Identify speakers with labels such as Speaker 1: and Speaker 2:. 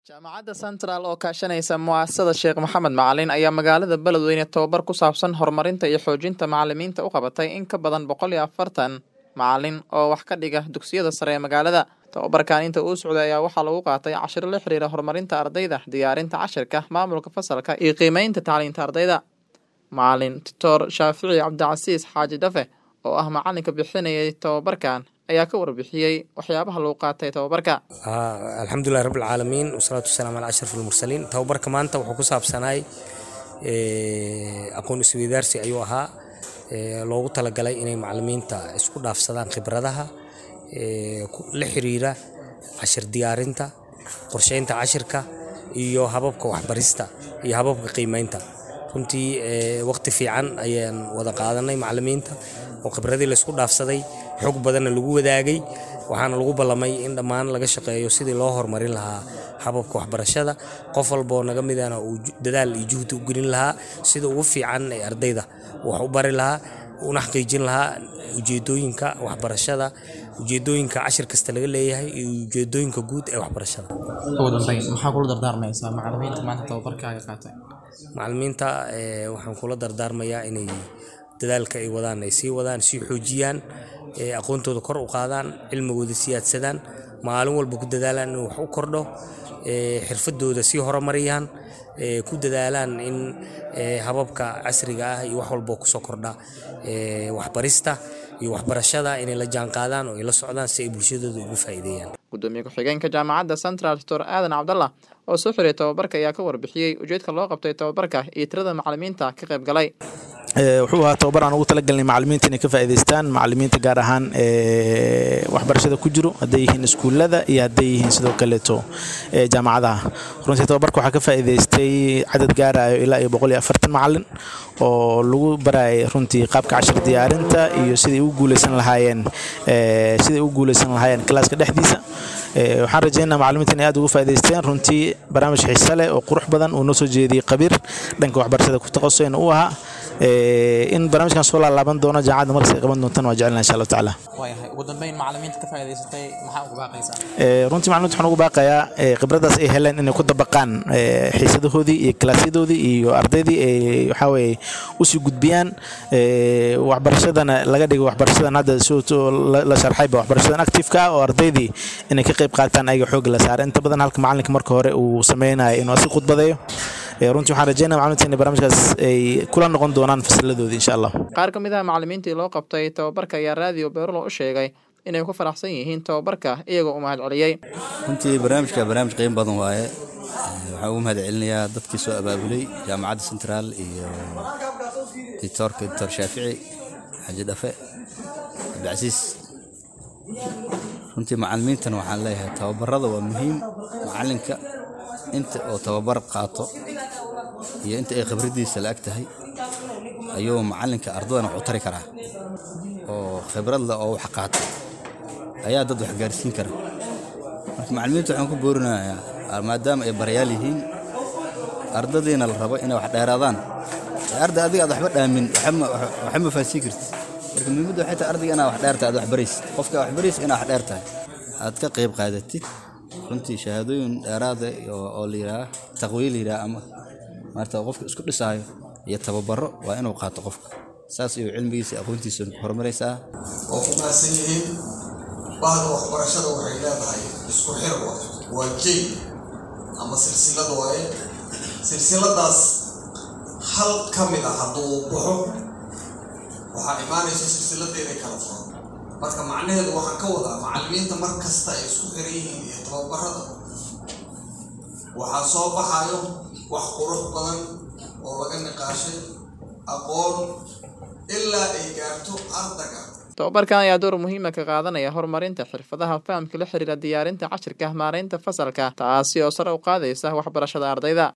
Speaker 1: jaamacadda central oo kaashanaysa mu'asasada sheekh maxamed macalin ayaa magaalada beledweyne tobabar ku saabsan horumarinta iyo xoojinta macalimiinta u qabatay in ka badan boqol iyo afartan macalin oo wax ka dhiga dugsiyada sare ee magaalada tobabarkan inta uu socday ayaa waxaa lagu qaatay cashiro la xiriira horumarinta ardayda diyaarinta cashirka maamulka fasalka iyo qiimeynta tacliinta ardayda macalin doctor shaafici cabdicasiis xaaji dhafe oo ah macalinka bixinayay tobabarkan ayaa ka warbixiyey waxyaabaha lagu qaatay tobabarka
Speaker 2: alxamdulilahi rabbilcaalamiin wasalaatu wasalaam calaa ashraf almursaliin tababarka maanta wuxuu ku saabsanaay aqoon isweydaarsi ayuu ahaa loogu talagalay inay macalimiinta isku dhaafsadaan khibradaha la xiriira cashir diyaarinta qorsheynta cashirka iyo hababka waxbarista iyo hababka qiimeynta runtii waqti fiican ayaan wada qaadanay macalimiinta oo khibradii laysku dhaafsaday xog badanna lagu wadaagay waxaana lagu ballamay in dhammaan laga shaqeeyo sidii loo horumarin lahaa hababka waxbarashada qof walboo naga midana uu dadaal iyo juhdi u gelin lahaa sida ugu fiican ee ardayda wax u bari lahaa una xaqiijin lahaa ujeedooyinka waxbarashada ujeedooyinka cashir kasta laga leeyahay iyo ujeedooyinka guud ee waxbarashada
Speaker 1: ugu dambeyn maxaa kula dardaarmaysaa macalimiinta maanta tababarkaaga qaatay
Speaker 2: macalimiinta waxaan kula dardaarmayaa inay dadaalka ay wadaan ay sii wadaan sii xoojiyaan aqoontooda kor u qaadaan cilmigooda siyaadsadaan maalin walba ku dadaalaan in wax u kordho xirfadooda sii horumariyaan ku dadaalaan in hababka casriga ah iyo wax walboo kusoo kordha waxbarista iyo waxbarashada inay la jaanqaadaan oo ay la socdaan si ay bulshadooda ugu faa'iideeyaan
Speaker 1: gudoomiye ku-xigeenka jaamacadda central doctor aadan cabdallah oo soo xiriyay tobabarka ayaa ka warbixiyey ujeedka loo qabtay tobabarka iyo tirada macalimiinta ka qayb galay
Speaker 3: wuxuu ahaa tobabar aan ugu talagalnay macalimiinta inay ka faa'iidaystaan macalimiinta gaar ahaan waxbarashada ku jiro hadday yihiin iskuullada iyo hadday yihiin sidoo kaleeto jaamacadaha runtii tobabarka waxaa ka faa'iidaystay cadad gaarayo ilaa iyo boqol iyo afartan macalin oo lagu barayay runtii qaabka cashir diyaarinta iyo siday ugu guuleysan lahaayeen siday ugu guuleysan lahaayeen kalaaska dhexdiisa waxaan rajeynaa macalimiinta inay aad ugu faa'iidaysteen runtii barnaamij xiise leh oo qurux badan uu noo soo jeediyey qabiir dhanka waxbarashada ku taqasusayna uu ahaa in barnaamijkan soo laalaaban doono jaamacadda markas ay qaban doontaan waa jecelna insha allahu tacaala
Speaker 1: waayahay ugu dambeyn macalimiinta ka faa'iidaysatay maxaa ugu baaqaysaa
Speaker 3: runtii macalimiinta waxaan ugu baaqayaa khibradaas ay heleen inay ku dabaqaan xiisadahoodii iyo kalaasyadoodii iyo ardaydii ay waxaa weeye usii gudbiyaan waxbarashadana laga dhigo waxbarashadan hadda la sharxayba waxbarashadan actifeka ah oo ardaydii inay ka qayb qaataan ayaga xoogga la saara inta badan halka macalinka marka hore uu sameynayo inuu asi khudbadeeyo runtii waxaan rajeynaya macalimiinta inay barnaamijkaas ay kula noqon doonaan fasiladoodii insha allah
Speaker 1: qaar ka mid ah macalimiintii loo qabtay tababarka ayaa raadiyo beerulo u sheegay inay ku faraxsan yihiin tababarka iyagoo u mahad celiyey
Speaker 4: runtii barnaamijka barnaamij qiimo badan waaye waxaan ugu mahad celinayaa dadkii soo abaabulay jaamacadda central iyo dictoorka doctor shaafici xaji dhafe cabdicasiis runtii macalimiintan waxaan leeyahay tababarada waa muhiim macalinka inta oo tababar qaato iyo inta ay khibraddiisa la ag tahay ayuu macalinka ardadana wax u tari karaa oo khibrad leh oo wax qaata ayaa dad wax gaarsiin kara marka macalimiinta waxaan ku boorinayaa maadaama ay barayaal yihiin ardadiina la rabo inay wax dheeraadaan arday adiga aad waxba dhaamin waxa ma fahansiin kartid marka muhiimadda waxay tahay ardayga inaad wax dheertahay aad wax baraysid qofka wax baraysid inaad wax dheer tahay aad ka qayb qaadatid runtii shahaadooyin dheeraada oo la yidhaah taqwiye la yidhaah ama maarta qofka isku dhisaayo iyo tababaro waa inuu qaato qofka saas iyo cilmigiisa aqoontiisa ku horumaraysaa
Speaker 5: oo ku maasan yihiin bahda waxbarashada waxay leedahay isku xir waa jey ama silsilada waaye silsiladaas hal ka mid ah hadduu baxo waxaa imaanaysa silsilada inay kala furo marka macnaheedu waxaan ka wadaa macalimiinta mar kasta ay isku xiran yihiin iyo tababarada waxaa soo baxayo wax qurux badan oo laga niqaashay aqoon ilaa ay gaarto ardaga
Speaker 1: tobabarkan ayaa door muhiima ka qaadanaya horumarinta xirfadaha fahamka la xiriira diyaarinta cashirka maareynta fasalka taasi oo sare u qaadaysa waxbarashada ardayda